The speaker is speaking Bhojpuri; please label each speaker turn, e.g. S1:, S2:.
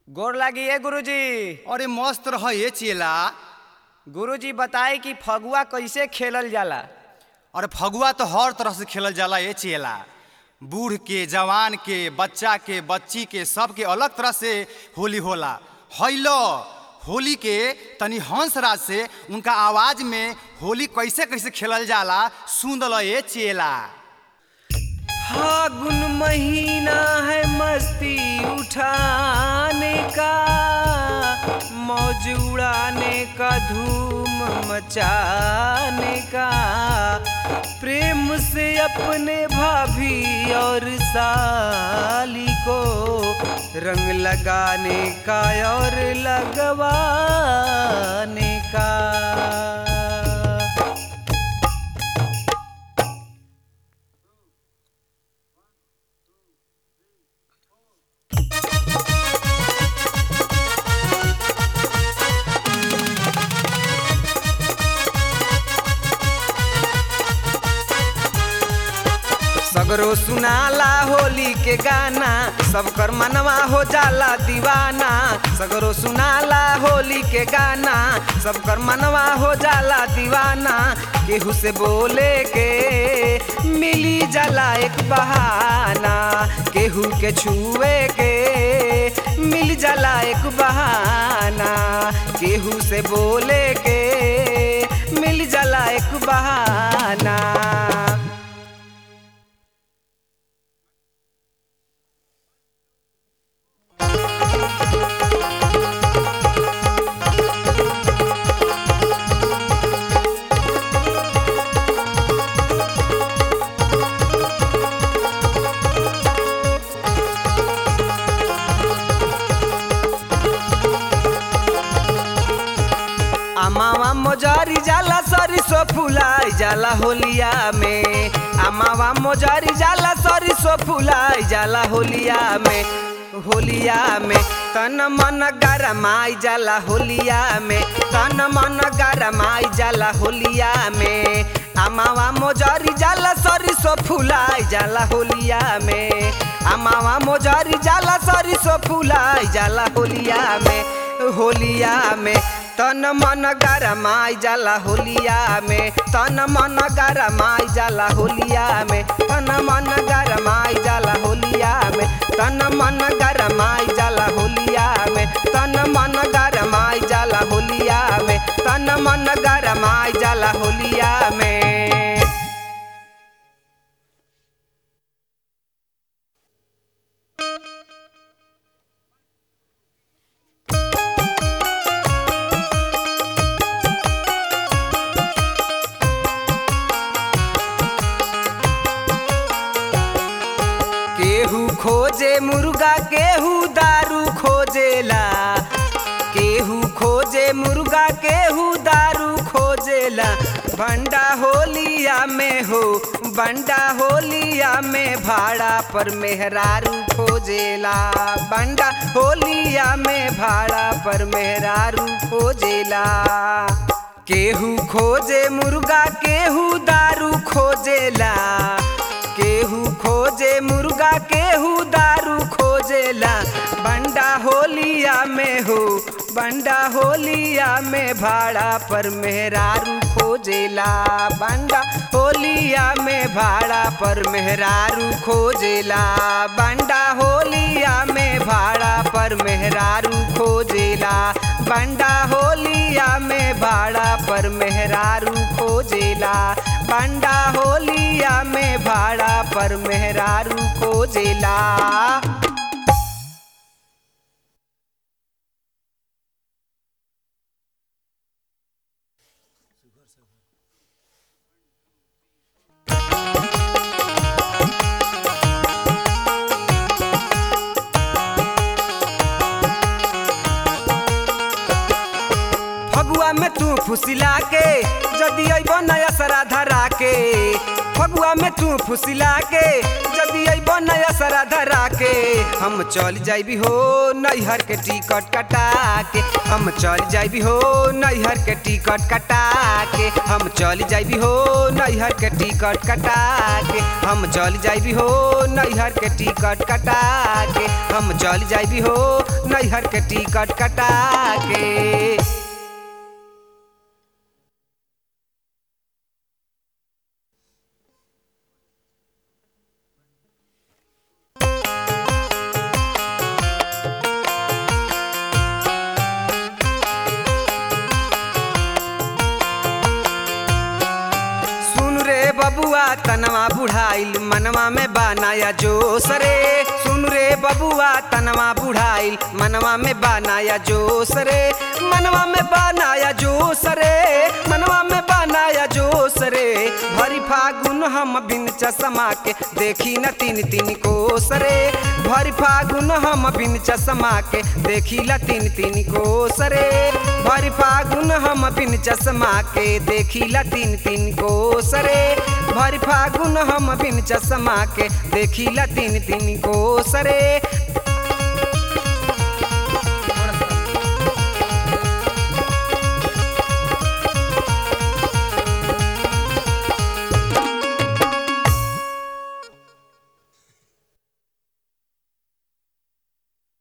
S1: गोर लागी है गुरुजी
S2: अरे मस्त रह ये चेला
S1: गुरुजी बताए कि फगुआ कैसे खेलल जाला
S2: अरे फगुआ तो हर तरह से खेलल जाला ये चेला बूढ़ के जवान के बच्चा के बच्ची के सब के अलग तरह से होली होला हैलो होली के तनी हंस राज से उनका आवाज में होली कैसे कैसे खेलल जाला सुन लो ये चेला
S1: फागुन महीना है मस्ती उठाने का मौज उड़ाने का धूम मचाने का प्रेम से अपने भाभी और साली को रंग लगाने का और लगवाने का सगरो सुनाला होली के गाना सब कर मनवा हो जाला दीवाना सगरो सुनाला होली के गाना सब कर मनवा हो जाला दीवाना केहू से बोले के मिली जाला एक बहाना केहू के छुए के मिल जाला एक बहाना केहू से बोले के मिल जाला एक बहाना अमावा मोजारी जाला सरिसो फुलाई जाला होलिया में अमावा मोजारी जाला सरिसो फुलाई जाला होलिया में होलिया में तन मन गरमाई जाला होलिया में तन मन गरमाई जाला होलिया में अमावा मोजारी जाला सरिसो फुलाई जाला होलिया में अमावा मोजारी जाला सरिसो फुलाई जाला होलिया में होलिया में तन मन गरमाई जाला होलिया में तन मन गरमाई जाला होलिया में तन मन गरमाई जाला होलिया में तन मन गरमाई जाला होलिया में तन मन गरमाई जाला होलिया में तन मन गरमाई जाला होलिया में केहू खोजे मुर्गा केहू दारू खोजेला केहू खोजे मुर्गा केहू दारू खोजेला बंडा होलिया में हो बंडा होलिया में भाड़ा पर मेहरारू खोजेला बंडा होलिया में भाड़ा पर मेहरारू खोजेला केहू खोजे मुर्गा केहू दारू खोजेला केहू खोजे मुर्गा केहू दारू खोजेला बंडा होलिया में हो बंडा होलिया में भाड़ा पर मेहरारू खोजेला बंडा होलिया में भाड़ा पर मेहरारू खोजेला बंडा होलिया में भाड़ा पर मेहरारू खोजेला बंडा होलिया में भाड़ा पर मेहरारू खोजेला बंडा होलिया में भाड़ा पर मेहरारू खोजेला फगुआ में तू फुसिला के जदि अइब नया सरा धरा के फगुआ में तू फुसिला के जदि अइब नया सरा धरा के हम चल जाइबी हो नैहर के टिकट कटा के हम चल जाइबी हो नैहर के टिकट कटा के हम चल जाइबी हो नैहर के टिकट कटा के हम चल जाइबी हो नैहर के टिकट कटा के हम चल जाइबी हो नैहर के टिकट कटा के सुन रे बबुआ तनवा बुढ़ाइल मनवा में बनाया जोश रे सुन रे बबुआ तनवा बुढ़ाइल मनवा में बनाया जोश रे मनवा में बनाया जोश रे मनवा में बनाया जोश रे भरी फागुन हम बिन चश्मा के देखी न तीन तीन कोस रे भरी फागुन हम बिन चश्मा के देखी ला तीन तीन कोस रे भरी फागुन हम बिन चश्मा के देखी ला तीन तीन कोस रे भरी फागुन हम बिन चश्मा के देखी ला तीन तीन कोस रे